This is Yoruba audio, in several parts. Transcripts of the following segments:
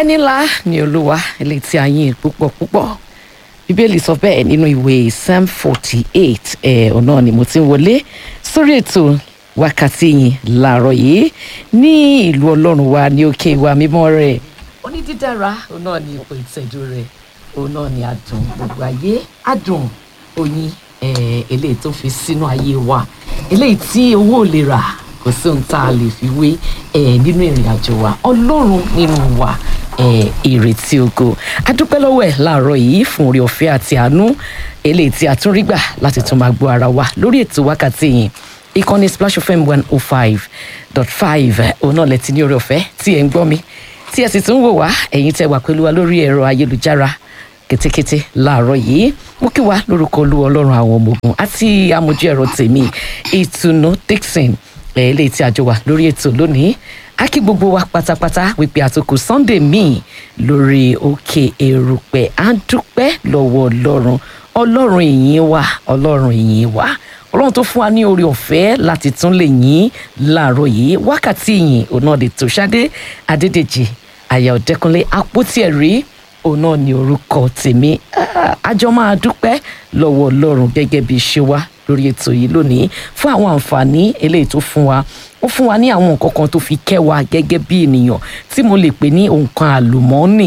ẹni ńlá ni olúwa eléyìí tí a yìn púpọ̀ púpọ̀ bíbélì sọ bẹ́ẹ̀ nínú ìwé psalm forty eight ẹ̀ ọ̀nà ni mo ti ń wọlé sórí ètò wákàtí yìí láàárọ̀ yìí ní ìlú ọlọ́run wa ní òkè ìwà mímọ́ rẹ̀ onídídára òun náà ni ipò ìtẹ́jú rẹ̀ òun náà ni adùn gbogbo ayé adùn oyin eh, eléyìí tó fi sínú ayé wa eléyìí tí owó ò lè rà kò sí ohun tá a lè fi wé eh, nínú ìrìn àjò wa ọlọ́run nínú wa eh, ìrètí ògo adúpẹ́ lọ́wọ́ ẹ̀ láàárọ̀ yìí fún orí ọ̀fẹ́ àti àánú eléyìí tí a tún rí gbà láti tún máa gbọ́ ara wa lórí ètò wákàtí yìí ìkànnì splash fm one oh five dot five òun náà lẹ ti ní orí ọ̀fẹ́ tí ẹ̀ ń gbọ́ mi tí ẹ sì tún wò wá ẹ̀yin tẹ́ wà pẹ̀lú wa lórí ẹ̀rọ ayélujára kétékété láàárọ̀ yìí mo kí wa lórúkọ olú ọlọ́run àwọn ọmọ ogun àti amójú ẹ̀rọ tèmi ìtùnú dixon eléyìí tí a jọ wà lórí ètò lónìí a kí gbogbo wa pátápátá wípé àtòkù sunday míì lórí òkè èrùpẹ̀ à ń dúpẹ́ lọ́wọ́ ọlọ́run ọlọ́run ìyìn wa ọlọ́run ìyìn wa ọlọ́run tó fún wa ní orí ọ̀fẹ́ láti tún lè yìn láàárọ̀ yìí wákàtí ìyìn òun náà lè tó ṣadé adédèjì àyà ọ̀dẹ́kunlé àpótí ẹ̀rí òun náà ní orúkọ tèmi àjọ máa dúpẹ́ lọ́wọ́ ọlọ́run gẹ́gẹ́ bí ṣe wá lórí ètò yìí lónìí fún àwọn àǹfààní eléyìí tó fún wa ó fún wa ní àwọn nǹkan kan tó fi kẹ́ wa gẹ́gẹ́ bí ènìyàn tí mo lè pè ní nǹkan àlùmọ́ọ́nì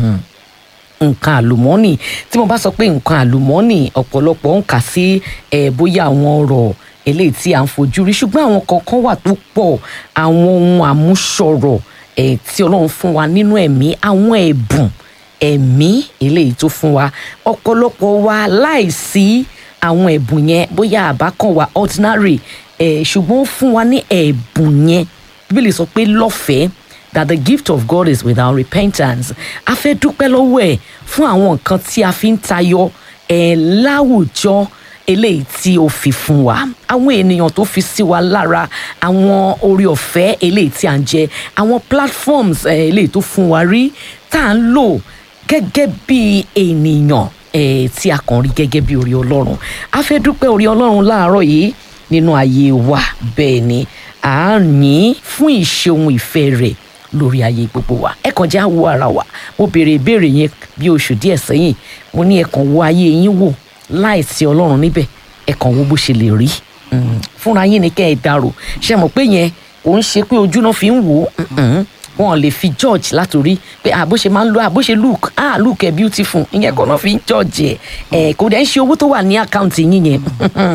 nǹkan àlùmọ́ọ́nì tí mo bá sọ pé nǹkan àlùmọ́ọ́nì ọ̀pọ̀lọpọ̀ ń kà sí ẹ̀ bóyá àwọn ọ̀rọ̀ eléyìí tí à ń fojú rí ṣùgbọ́n àwọn kọ̀ọ̀kan wà tó pọ̀ àwọn ohun àmúṣọrọ̀ ẹ̀ tí ọlọ́run fún wa nínú ẹ̀mí àwọn ẹ̀bùn ẹ̀mí eléyìí tó fún wa ọ̀pọ̀lọpọ̀ wa láìsí àwọn ẹ̀bùn yẹn bóyá àbá kan wà ordinary ẹ̀ ṣùgbọ́n ó fún wa ní ẹ̀bùn yẹn bíbélì sọ pé lọ́fẹ̀ẹ́ that the gift of God is without repentance a fẹ́ dúpẹ́ lọ́wọ́ ẹ̀ fún àwọn nǹkan tí a fi ń tayọ ẹ̀ láwùjọ eléyìí tí ó fi fún wa àwọn ènìyàn tó fi sí wa lára àwọn orí ọ̀fẹ́ eléyìí tí à ń jẹ àwọn platforms eléyìí tó fún wa rí tá à ń lò gẹ́gẹ́ bí ènìyàn eh, tí a kàn rí gẹ́gẹ́ bí orí ọlọ́run a fẹ́ dúpẹ́ orí ọlọ́run láàárọ̀ yìí nínú ayé wa bẹ́ẹ̀ ni à ń yìn fún ìṣeun ìfẹ́ rẹ̀ lórí ayé gbogbo wa ẹ kàn jẹ́ àwọ̀ ara wa mo béèrè ìbéèrè yẹn bí oṣù díẹ̀ sẹ́yìn mo ní ẹ kàn wo ayé yín wò láìsí ọlọ́run níbẹ̀ ẹ kàn wo bó ṣe lè rí fúnra yín ni kẹ́ ẹ dárò ṣe mọ̀ pé yẹn kò ń ṣe pé ojú náà fi ń wò ó wọn lè fi george látòrí pé àbó ṣe máa ń lo àbó ṣe look ah look ẹ beautiful ìyẹn kọ́ náà fi ń george ẹ kò dẹ̀ ń ṣe owó tó wà ní àkáǹtì yín yẹn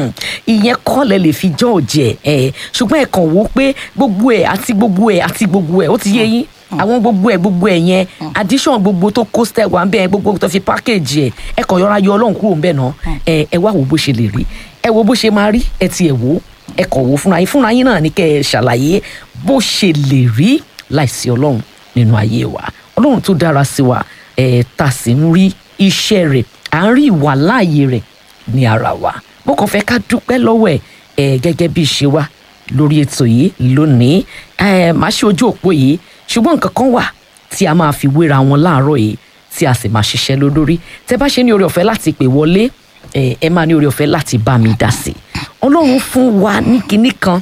ìyẹn kọ́ lẹ lè fi george ẹ ṣùgbọ́n ẹ kàn wò ó pé gbogbo ẹ àti gbogbo ẹ àti gbogbo ẹ ó ti yé yín àwọn gbogbo ẹ gbogbo ẹ yẹn addition gbogbo tó kó step wà ń bẹ gbogbo tó fi package ẹ ẹ kàn yọra yọ ọlọ́run kúrò ń bẹ̀ náà ẹ ẹ wá wo bó ṣe lè rí ẹ wo bó ṣe máa rí ẹ ti ẹ wò ẹ kàn wò fúnra yín fúnra yín náà ní kẹ́ ẹ ṣàlàyé bó ṣe lè rí láìsí ọlọ́run nínú ayé wa ọlọ́run tó dára sí wa ẹ̀ ta sì ń rí iṣẹ́ rẹ̀ à ń rí ìwà láàyè rẹ̀ ní ara wa mo kàn fẹ́ ká dúpẹ́ lọ́wọ́ ẹ̀ ẹ̀ gẹ́gẹ́ bí ṣe wá lórí ètò yìí lónìí ẹ̀ máa ṣe ojú òpó yìí ṣùgbọ́n nǹkan kan wà tí a máa fi wéra wọn láàárọ̀ yìí tí a sì máa ṣiṣẹ́ lórí tẹ́ bá ṣe ní oore ọ̀fẹ́ láti pè wọlé ẹ máa ní oore ọ̀fẹ́ láti bá mi dá sí ọlọ́run fún wa ní kinní kan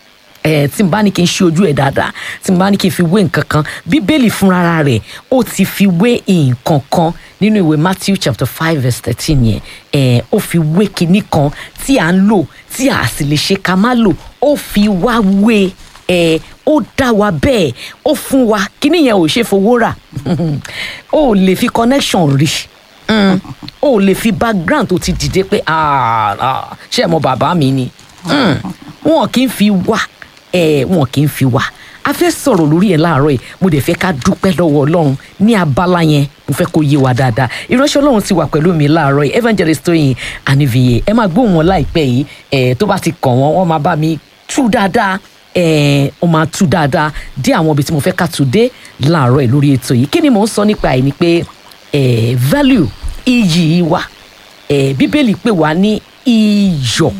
ẹ tí n bá ní kí n ṣe ojú ẹ dáadáa tí n bá ní kí n fi wé nǹkan kan bíbélì fúnra rẹ̀ ó ti fi wé nǹkan kan nínú ìwé matthew chapter five verse thirteen yẹn ẹ ó fi wé kinní kan tí à ń lò tí a sì lè ṣe ká má lò ó fi wá wé ẹ ó dá wa bẹ́ẹ̀ ó fún wa kinní yẹn ò ṣe fowó rà ó lè fi connection rí ó lè fi background tó ti dìde pé ṣé ẹ mọ bàbá mi ni wọn kì í fi wá ẹ wọn kì í fi wá a fẹ́ sọ̀rọ̀ lórí ẹ̀ láàárọ̀ yìí mo dẹ̀ fẹ́ ká dúpẹ́ lọ́wọ́ ọlọ́run ní abala yẹn mo fẹ́ kó yé wa dáadáa ìránṣẹ́ ọlọ́run ti wà pẹ̀lú mi láàárọ̀ yìí evangelist Tóyìn Ànífìyè ẹ máa gbóhùn wọn láìpẹ́ yìí ẹ tó bá ti kàn wọ́n wọ́n máa bá mi tú dáadáa ẹ ó máa tú dáadáa dé àwọn ibi tí mo fẹ́ ká tú dé láàárọ̀ yìí lórí ètò yìí kí ni mò ń sọ nípa ẹ̀ ni pé ẹ value iyì wa ẹ bíbélì pè wá ní iyọ̀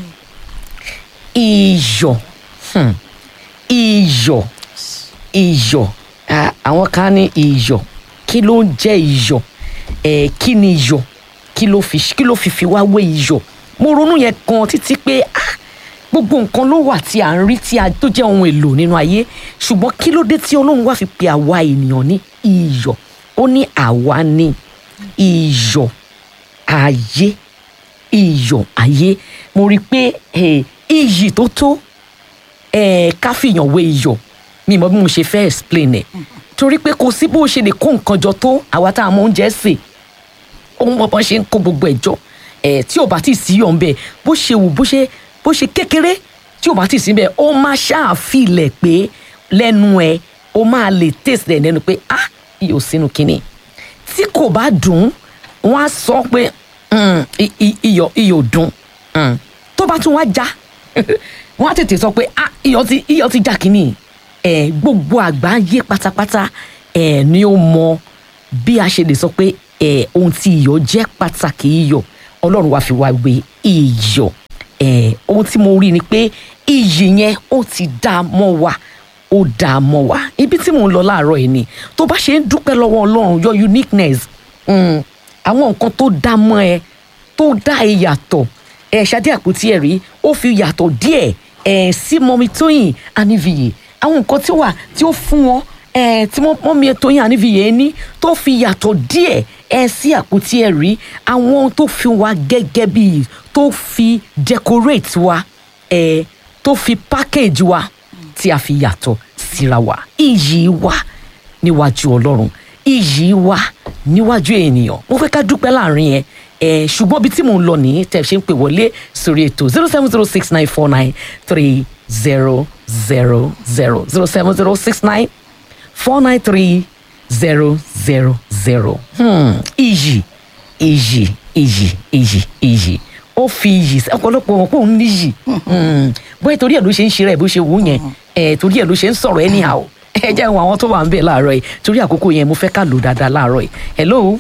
iyọ̀ hmm. iyọ̀ iyọ̀ àwọn kan ní iyọ̀ kí ló ń jẹ́ iyọ̀ ẹ̀ kí ni iyọ̀ kí ló fi kí ló fi fi wá wé iyọ̀ mo ronú yẹn gan títí pé ah gbogbo nǹkan ló wà tí à ń rí tí a tó jẹ́ ohun èlò nínú ayé ṣùgbọ́n kí ló dé tí ọlọ́run wá fi pe àwa ènìyàn ní iyọ̀ ó ní àwa ni iyọ̀ ayé iyọ̀ ayé mo rí i pé eh, iyì tó tó eh, ká fìyàn wé iyọ̀ mi mọ bí mo ṣe fẹ́ explain ẹ̀ torí pé kò sí bó ṣe lè kó nǹkan jọ tó àwa tá a mọ oúnjẹ sè ohun bọ́bọ́ ṣe ń kó gbogbo ẹ̀ jọ ẹ̀ tí ò bá tí ì sí yọ̀ ń bẹ̀ bó ṣe wù bó ṣe bó ṣe kékeré tí ò bá tí ì sí bẹ̀ ó máa ṣàfilẹ̀ pé lẹ́nu ẹ̀ ó máa lè taste ẹ̀ lẹ́nu pé ah iyọ̀ sínú kínní tí kò bá dùn wọ́n á sọ pé "Mm, i- i- iyọ̀ iyọ̀ dùn Mm. tó bá tún wá já wọ́n á tètè sọ pé ah iyọ̀ ti iyọ̀ ti já kínní ẹ̀ gbogbo àgbáyé pátápátá ẹ̀ ni ó mọ bí a ṣe lè sọ pé ẹ̀ ohun tí iyọ̀ jẹ́ pàtàkì iyọ̀ ọlọ́run wá fi wá wé iyọ̀ ẹ̀ ohun tí mo rí ni pé iyì yẹn ó ti dá a mọ́ wa ó dá a mọ́ wa ibi tí mò ń lọ láàárọ̀ yìí ni tó bá ṣe ń dúpẹ́ lọ́wọ́ ọlọ́run your uniqueness mm, àwọn nǹkan tó dá mọ́ ẹ tó dá ẹ yàtọ̀ ẹ ṣadé àpótí ẹ rí ó fi yàtọ̀ díẹ̀ ẹ sí mọ́mi tóyìn ànífìyè àwọn nǹkan tí ó wà tí ó fún wọn ẹ tí mọ́mi tóyìn ànífìyè ní tó fi yàtọ̀ díẹ̀ ẹ sí àpótí ẹ rí àwọn tó fi wá gẹ́gẹ́ bí tó fi decorate wa ẹ tó fi package wa tí a fi yàtọ̀ síra wa iyì wa níwájú ọlọ́run iyì wa níwájú ènìyàn mo fẹ́ ká dúpẹ́ láàrin yẹn ẹ̀ ṣùgbọ́n ibi tí mò ń lọ nìyí tẹ̀ ṣe ń pè wọlé sórí ètò zero seven zero six nine four nine three zero zero zero zero seven zero six nine four nine three zero zero zero iyì iyì iyì iyì iyì ó fi iyì sí ọ̀pọ̀lọpọ̀ wọn kó ń níyì bóyá torí ẹ̀ ló ṣe ń ṣe rẹ̀ bó ṣe wù ú yẹn ẹ̀ torí ẹ̀ ló ṣe ń sọ̀rọ̀ anyhow ẹ jẹ́ àwọn àwọn tó wà ń bẹ̀ láàárọ̀ yìí torí àkókò yẹn mo fẹ́ ká lò dáadáa láàárọ̀ yìí hello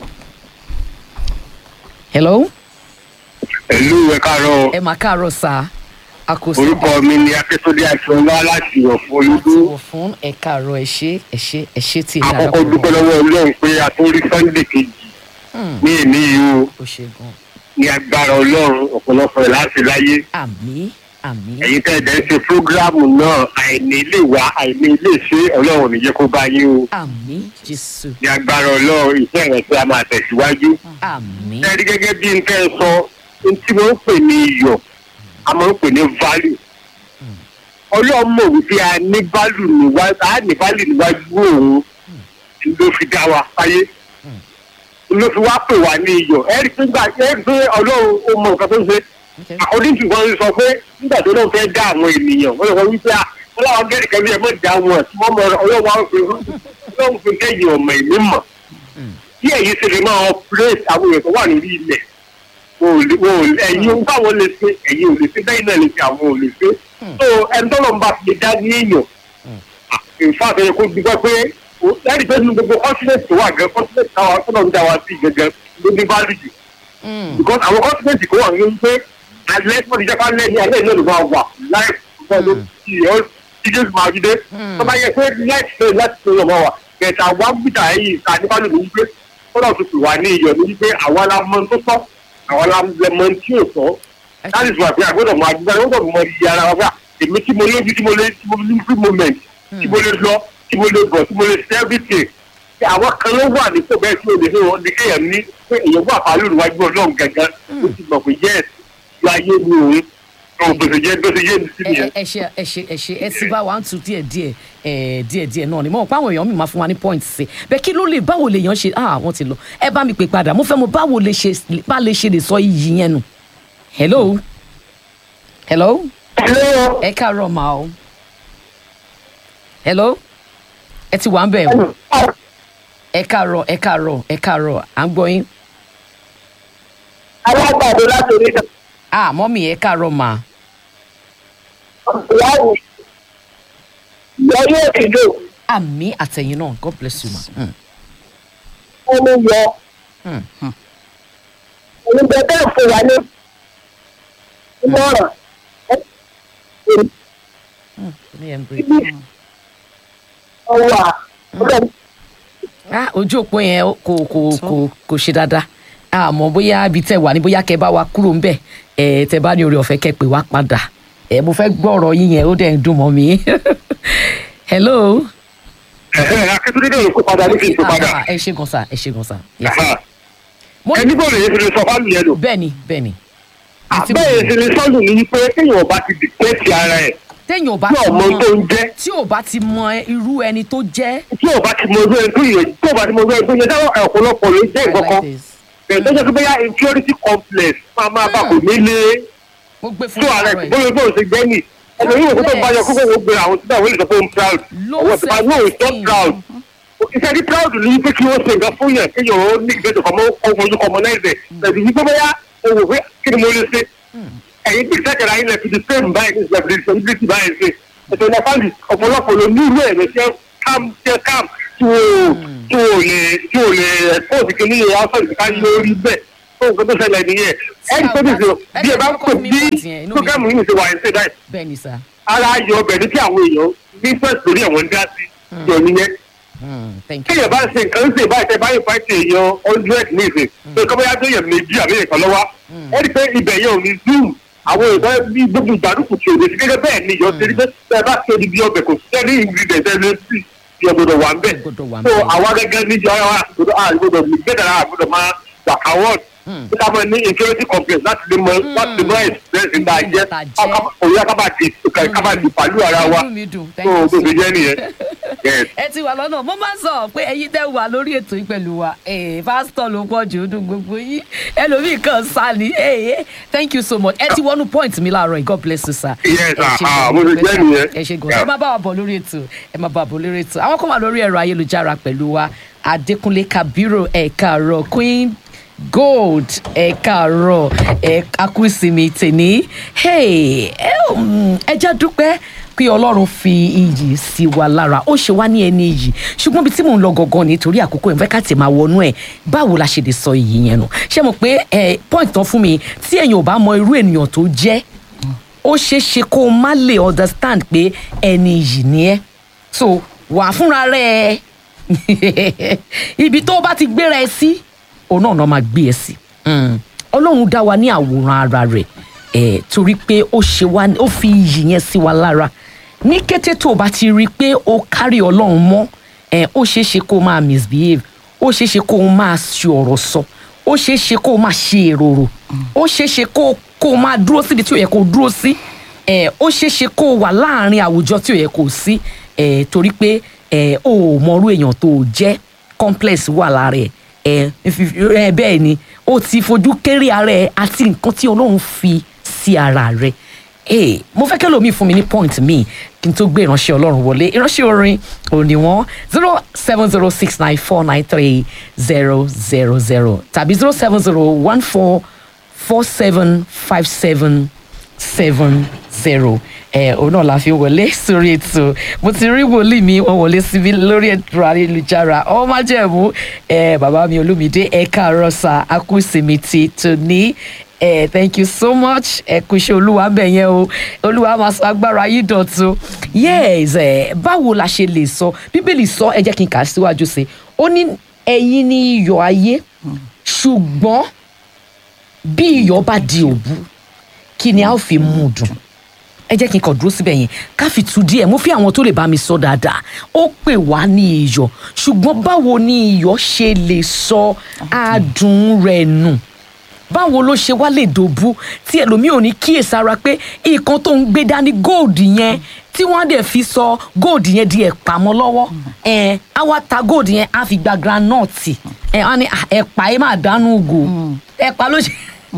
hello Ẹ̀lú ẹ káàárọ̀ ẹ máa káàárọ̀ sá àkóso orúkọ mi ni Akíntúndé Akínọlá láti ọ̀fọ̀ olúdó. wọ̀ fún ẹ káàárọ̀ ẹ ṣé ẹ ṣé ẹ ṣé tí èmi Àkọ́kọ́ dúpẹ́ lọ́wọ́ Ọlọ́run pé a tó rí Sunday kejì ní èní yìí o ó ṣe gan ní agbára Ọlọ́run ọ̀pọ̀lọpọ̀ ẹ̀ láti láyé. àmì àmì Ẹ̀yin tẹ́ ẹ̀ dẹ́ ṣe fúrógíráàmù náà àìní ilé wa àìní ilé ṣe Ọlọ́run ò ní jẹ́ kó bá yín o. àmì jésù Ní agbára Ọlọ́run ìfẹ́ rẹ̀ tí a máa tẹ̀síwájú. àmì Ẹ rí gẹ́gẹ́ bí n tẹ́ ẹ sọ ohun tí wọ́n ń pè ní iyọ̀ a máa ń pè ní value. Ọlọ́run mọ̀ wípé a ní value níwájú a ní value níwájú òun ló fi dá wa fáyé ló fi wá pè wá ní iyọ̀ ẹ rí pé gbà ẹ rí pé Ọlọ́run ó mọ nǹkan tó ń ṣe Okay. according to wọn sọ pé nígbà tó lóun fẹ́ dá àwọn ènìyàn wọ́n lọ sọ wípé à wọ́n láwọn gẹ́rì kan bí ẹ mọ̀ dá wọn tí wọ́n mọ Ọlọ́run wá pé Ọlọ́run fi kẹ́yìn ọmọ ìlú mọ̀ bí ẹ̀yin ṣe lè máa operate àwọn èèyàn tó wà lórí ilẹ̀ wọn ò lè- wọn ò lè- ẹ̀yin báwọn lè ṣe ẹ̀yin ò lè ṣe bẹ́ẹ̀ náà lè ṣe àwọn ò lè ṣe so ẹni tó lọ́n bá fi lè dá ní èèyàn nfa àtẹ̀yẹ kó dúpẹ́ pé o- láti pé nínú gbogbo continent tó wà gan continent táwa tó lọ́n dá wa sí gangan ló ní value jù because àwọn continent kò wà ní pé alẹ́ tó ti jẹ́ ká lẹ́ ní alẹ́ náà ló máa wà láì fún ọ tí ọ tí jésù máa fi dé tó bá yẹ pé láì ṣe láti ṣe ọmọ wa kẹta wá gbìdá ẹ̀yìn ìta nípa lòdì wípé kọ́lọ̀ tó fi wà ní iyọ̀ ní wípé àwa la mọ tó tọ́ àwa la mọ tí ò tọ́ láti sọ àpé àgbẹ̀dọ̀ máa gbígbá yóò gbọ́dọ̀ mọ iye ara wa fún èmi tí mo lójú tí mo lé tí mo ní free moment tí mo lè lọ tí mo lè bọ̀ tí mo lè ṣe everything Ṣé àwọn kan ló wà nípò bẹ́ẹ̀ tí o lè fẹ́ wọn ní kéèyàn ní pé èèyàn wà pàálù níwájú ọlọ́run gangan ó ti mọ̀ pé yes ju ayé mi òun tó gbèsè jẹ́ gbèsè yé mi sí ẹ nìyẹn. ẹ ṣe ẹ ṣe ẹ ṣe ẹ ti bá wa ń tu díẹ̀ díẹ̀ ẹ díẹ̀ díẹ̀ náà ni mo mọ̀ pé àwọn èèyàn mi máa fún wa ní point sí bẹ́ẹ̀ kí ló lè báwo lè yàn ṣe ah wọ́n ti lọ ẹ bá mi pè padà mo fẹ́ mo báwo lè ṣe bá lè ṣe lè sọ iyì yẹn nù hello hello Hello. ẹ káàárọ̀ mà o hello ẹ ti wà ń bẹ̀ o ẹ káàárọ̀ ẹ káàárọ̀ ẹ káàárọ̀ à ń gbọ́ yín alágbàdo láti orí ìtàn ah mọ́mì ẹ káàárọ̀ mà ìyáwó yọ yóò ti dò àmì àtẹ̀yìn náà god bless you ma. Mm. omi yọ Mm. onígbẹ bẹ́ẹ̀ fún wa ní ìmọ̀ràn Ní ẹ̀ ń break. ọwà ọdọ ah ojú òpó yẹn ó- kò kò kò kò ṣe dáadáa àmọ́ bóyá ibi tẹ́ wà ní bóyá kẹ́ bá wa kúrò ń bẹ̀ ẹ tẹ́ bá ní oore ọ̀fẹ́ kẹ́ pè wá padà ẹ mo fẹ́ gbọ́ ọ̀rọ̀ yín yẹn ó dẹ̀ ń dùn mọ́ mi hello ẹ̀hẹ́ akíntúndé náà ló kó padà ní kí n tó padà. Ah, ẹ ṣe gan sa ẹ ṣe gan sa. Yes, sir. Ẹ̀hẹ́. Mo- ẹni bọ́ọ̀lù yẹn ti lè sọ fáàlì yẹn lò. bẹ́ẹ̀ni bẹ́ẹ̀ni àbẹ́yẹ ti lè sọ́ọ̀lù ní pé kéèyàn ọba ti dìtẹ́tì ara ẹ̀ téèyàn ò bá tí ti ọmọ tó ń jẹ́ tí ò bá ti mọ irú ẹni tó jẹ́. tí ọba ti mọ ojú ẹni tó yẹ tí ọba ti mọ ojú ẹni tó yẹ táwọn ọ̀pọ̀lọpọ̀ ló jẹ́ I like ìkọ̀kan this. bẹ̀rẹ̀ tó jẹ́ pé bóyá inferiority complex máa máa bá kò nílé mo gbé fún tó ara àárọ̀ ẹ̀ yìí. bóyá bóyá ṣe gbẹ́ nì ẹlòmíì òkú tó bá yọ kókó wo gbé àwọn tí àwọn ènìyàn tó ń proud Low ọwọ́ ìfipá no it's not self-esteem. proud iṣẹ́ ní proud ní pé kí wọ́n ṣe nǹkan fún yẹn kéèyàn ó ní ìgbésẹ̀ kọ́mọ ojú kọ́mọ náà ẹ̀sẹ̀ tẹ̀sí yí pé bóyá owó pé kí ni mo lè ṣe ẹ̀yin tí ìṣẹ́kẹ̀rẹ̀ ayé lẹ̀ fi di fame báyìí ní ìṣẹ̀lẹ̀ responsibility báyìí ṣe ètò ìlẹ̀ fáńdì ọ̀pọ̀lọpọ̀ ló ní irú ẹ̀mí ṣe calm ṣe calm tí o tí o lè tí o lè ẹ̀kọ́ òsì kìíní yẹn ọ̀sán ìdíkà lórí bẹ́ẹ̀ tó nǹkan tó ṣẹlẹ̀ nìyẹn ẹ̀yìn tó dìde bí ẹ bá ń pè bí programu yìí ṣe wà ní ṣe dáì bẹ́ẹ̀ni sá. ara ayọ̀ ọbẹ̀ ní tí àwọn èèyàn ní first lórí àwọn ń dá sí yọ nìyẹn Hmm, thank you. kéèyàn bá ṣe nǹkan ṣe báyìí tẹ báyìí fáìtì èèyàn hundred ní ìsìn pé kọ́ bóyá tó yàn méjì àbí ìkan lọ́wọ́ ẹ rí i pé ibẹ̀ yẹn ò ní zoom àwọn èèyàn bí gbogbo ìgbàdùkù tí òde sí gẹ́gẹ́ bẹ́ẹ̀ ni ìyọ̀ ṣe rí pé tẹ bá ṣe ibi ọbẹ̀ kò sí ẹni ingredient ẹni sí ìyọ̀ gbọdọ̀ wà ń bẹ̀ Gbọdọ̀ wà ń so bẹ̀. àwa gẹ́gẹ́ níjọ ara gbọdọ̀ àgbọdọ̀ gbẹdàrà àgbọdọ̀ máa gbà award bí ká mọ ní inferiority complex láti lè mọ láti lè mọ experience nígbà jẹ́ Tá jẹ́. òye kábàtì kábàtì pàlú ara wa Inú mi dùn. so Thank you bó so ṣe jẹ́ nìyẹn yes. ẹ ti wà lọ́nà mo máa ń sọ pé ẹyin tẹ́ wà lórí ètò yìí pẹ̀lú wa eh, pásítọ̀ ló pọ̀ jù ọdún gbogbo yìí ẹlòmíì kan sá ni eh, eh, thank you so much ẹ ti wọnú point mi láàárọ̀ yìí god bless you sir. Yes, Ẹ ṣé sir. Ah, gan-an, mo ti dúpẹ́, jẹ́ sir. nìyẹn. ẹ ṣe gan Yeah. ẹ máa bá wa bọ̀ lórí ètò ẹ máa bá wa bọ̀ lórí ètò àwọn kan wà lórí ẹ̀rọ ayélujára pẹ̀lú wa adékúnlé kabiru ẹ̀ka àárọ̀ queen gold ẹ̀ka àárọ̀ ẹ̀ka kùsìmì tèní hey, ẹ um, ẹ já dúpẹ́ pé ọlọ́run fi iyì sí wa lára ó ṣe wá ní ẹni iyì ṣùgbọ́n bí tí mò ń lọ gangan nítorí àkókò ìfẹ́ ká tẹ̀ máa wọnú ẹ̀ báwo la ṣe lè sọ iyì yẹn nù ṣé mo pé ẹ point tán fún mi tí èèyàn ò bá mọ irú ènìyàn tó jẹ́ ó ṣeé ṣe kó o má lè understand pé ẹni iyì ni ẹ́ so wà fúnra rẹ̀ ibi tó o bá ti gbéra ẹ sí òun náà náà máa gbé ẹ sí Mm. ọlọ́run dá wa ní àwòrán ara rẹ̀ eh, torí pé ó ṣe wá ó fi iyì yẹn sí wa lára ní kété tó o bá ti rí i pé o kárí ọlọ́run mọ́ eh, ó ṣeé ṣe kó o máa misbehave ó ṣeé ṣe kó o máa ṣe ọ̀rọ̀ sọ ó ṣeé ṣe kó o máa ṣe èròrò ó ṣeé ṣe kó o- kó o máa dúró síbi tí ó yẹ kó o dúró sí eh, ó ṣeé ṣe kó o wà láàrin àwùjọ tí ó yẹ kó o sí eh, torí pé eh, o ò mọrú èèyàn tó o jẹ́ complex wà lára ẹ̀ ẹ ẹ bẹ́ẹ̀ ni ó ti fojú kéré ara ẹ àti nǹkan tí ọlọ́run fi sí ara rẹ ee mo fẹ́ kẹ́lò mi fún mi ní point mi kí n tó gbé ìránṣẹ́ ọlọ́run wọlé ìránṣẹ́ orin òní wọn zero seven zero six nine four nine three zero zero zero tàbí zero seven zero one four four seven five seven seven zero ẹ òun náà la fi wọlé sórí ètò mo ti rí wòlíì mi wọn wọlé síbi lórí ètò ayélujára ọmọ májẹ̀mú ẹ bàbá mi olúmídé ẹ káàárọ̀ sà akúsìmí ti tòní ẹ thank you so much ẹ kú iṣẹ́ olúwa bẹ̀ yẹn o olúwa máa sọ agbára yìí dọ̀tun yes ẹ báwo la ṣe lè sọ bíbélì sọ ẹ jẹ́ kí n kà á síwájú sí i ó ní ẹ̀yin ni iyọ̀ ayé ṣùgbọ́n bí iyọ̀ bá di òbu kí ni a ó fi mú un dùn ẹ jẹ́ kí n kàn dúró síbẹ̀ yẹn ká fi tu díẹ̀ mo fi àwọn tó lè bá mi sọ dáadáa ó pè wá ní iyọ̀ ṣùgbọ́n báwo ni iyọ̀ ṣe lè sọ adùn rẹ̀ nù báwo ló ṣe wá lè dòbu tí ẹlòmíì ò ní kíyèsára pé nǹkan tó ń gbé dání gold yẹn tí wọ́n á dẹ̀ fi sọ gold yẹn di ẹ̀pà mọ́ lọ́wọ́ ẹ̀ á wá ta gold yẹn á fi gba groundnut ẹ̀ á ní "Ah, ẹ̀pà yẹn máa dánú gò ẹ̀pà ló ṣe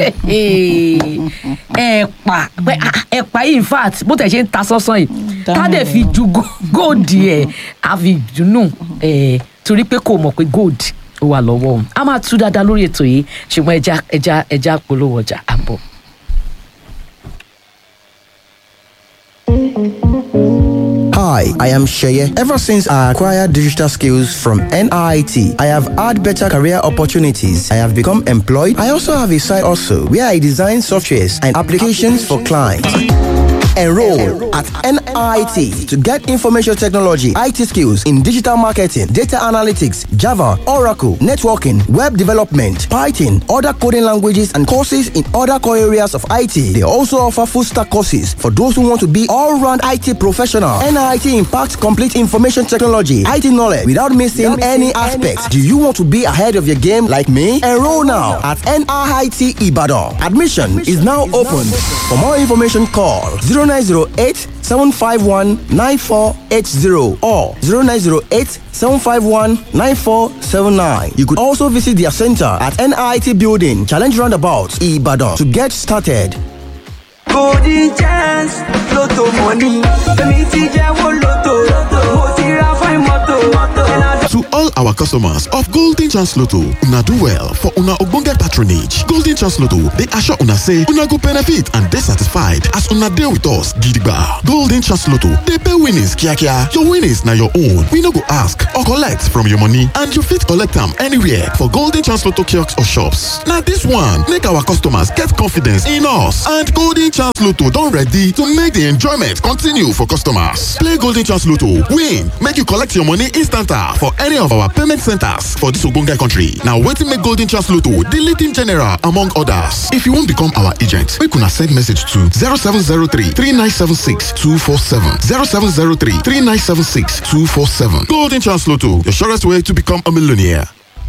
ẹ̀pà pé ah, ẹ̀pà yìí in fact bó tẹ̀ ṣe ń ta sọ́sán yìí tá dẹ̀ fi ju go- gold ẹ̀ á fi dùnú ẹ̀ torí pé kò mọ̀ pé gold ó wà lọ́wọ́ òun a máa tú dáadáa lórí ètò yìí ṣùgbọ́n ẹja ẹja ẹja polówó ọjà àbọ̀. Hi, I am Sheye. Ever since I acquired digital skills from NIT, I have had better career opportunities. I have become employed. I also have a side also where I design softwares and applications for clients. Enroll at NIT to get information technology, IT skills in digital marketing, data analytics, Java, Oracle, networking, web development, Python, other coding languages, and courses in other core areas of IT. They also offer full stack courses for those who want to be all round IT professional. NIT impacts complete information technology, IT knowledge without missing any aspects. Do you want to be ahead of your game like me? Enroll now at NIT Ibadan. Admission is now open. For more information, call 0908 751 9480 or 0908 751 9479. You could also visit their center at NIT Building, Challenge Roundabout, Ibadan to get started. golden chance lotto money èmi ti jẹ́wọ́ lotto mo ti ra fine moto. To all our customers of Golden Chance Lotto, una do well for una ogbonge patronage. Golden Chance Lotto dey assure una say una go benefit and dey satisfied as una dey with us gidigba. Golden Chance Lotto dey pay winnings kiakia. Your winnings na your own. We no go ask or collect from your money and you fit collect am anywhere for Golden Chance Lotto kiosks or shops. Na this one make our customers get confidence in us and Golden Chance Lotto don ready to make the enjoyment continue for customers. Play Golden Chance Lotto, win, make you collect your money instanta for any of our payment centers for this ogbonge country. Now wetin make Golden Chance Lotto the leading general among others. If you wan become our agent, make una send message to 0703 3976 247 0703 3976 247. Golden Chance Lotto, the surest way to become a millionaire.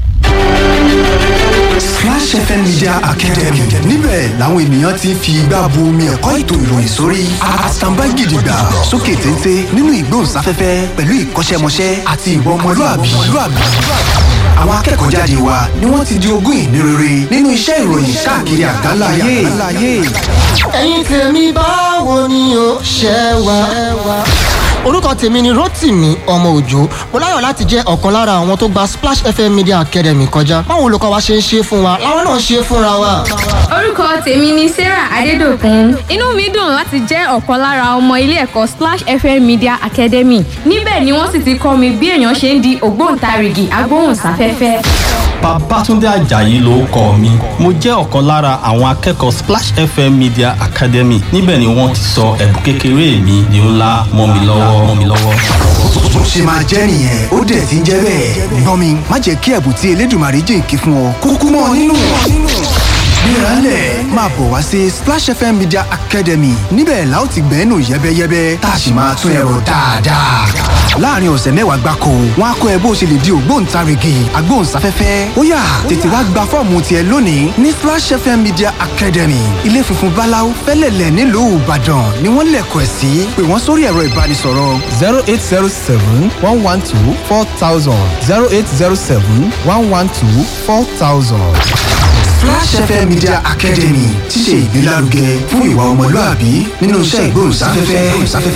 Splash FM Media Academy níbẹ̀ làwọn ènìyàn ti ń fi igbá bu omi ẹ̀kọ́ ètò ìròyìn sórí àtàǹbá gidigba sókè téńté nínú ìgbóhùnsáfẹ́fẹ́ pẹ̀lú ìkọ́ṣẹ́mọṣẹ́ àti ìwà ọmọlúàbí. Àwọn akẹ́kọ̀ọ́ jáde wa ni wọ́n ti di ogún ìní rere nínú iṣẹ́ ìròyìn káàkiri àgbáláyé. ẹ̀yin tèmi báwo ni o ṣe wà. orúkọ tèmi ni rotimi ọmọ òjò mo láyọ̀ láti jẹ́ ọ̀kan lára àwọn tó gba splash fm media academy kọjá báwo olùkọ́ wa ṣe ń ṣe fún wa làwọn náà ṣe fúnra wa. orúkọ tèmi ni sarah adédọkùn inú mi dùn láti jẹ́ ọ̀kan lára ọmọ ilé ẹ̀kọ́ splash fm media academy níbẹ̀ ni wọ́n sì ti kọ́ mi bí èèyàn ṣe ń di ògbóǹtarìgì agbóhùnsáfẹ́fẹ́. Babátúndé Àjàyí ló kọ mi. Mo jẹ́ ọ̀kan lára àwọn akẹ́kọ̀ọ́ Splash FM Media Academy. Níbẹ̀ ni wọ́n ti sọ ẹ̀bùn kékeré mi di ńlá mọ́ mi lọ́wọ́ mọ́ mi lọ́wọ́. Bó ṣe máa jẹ́ nìyẹn ó dẹ̀ ti ń jẹ́ bẹ́ẹ̀. Gbọ́n mi má jẹ́ kí ẹ̀bùn tí Elédùmarè jìnkí fún ọ kúkú mọ́ ọ nínú. Gbéraálẹ̀ máa bọ̀ wá sí Splash FM Media Academy níbẹ̀ la ó ti gbẹ́nu yẹ́bẹ́yẹ́bẹ́ tá a sì máa tún ẹ̀rọ dáadáa. Láàárín ọ̀sẹ̀ mẹ́wàá gbáko, wọ́n á kọ́ ẹ bó ṣe lè di ògbóǹtarìgì agbóhùnsáfẹ́fẹ́. Ó yá tètè wá gba fọ́ọ̀mù tiẹ̀ lónìí ní Splash FM Media Academy. Ilé funfun Báláú fẹ́lẹ̀lẹ̀ nílùú Ìbàdàn ni wọ́n lẹ̀kọ̀ ẹ̀ sí. Pè wọ́n sórí ẹ̀rọ ìbánisọ̀rọ̀. zero eight zero seven one one two four thousand zero eight zero seven one one two four thousand. Flash FM Media Academy ti ṣe ìgbélárugẹ fún ìwà ọmọlúàbí nínú iṣẹ́ ìgbóhùnsáfẹ́fẹ́.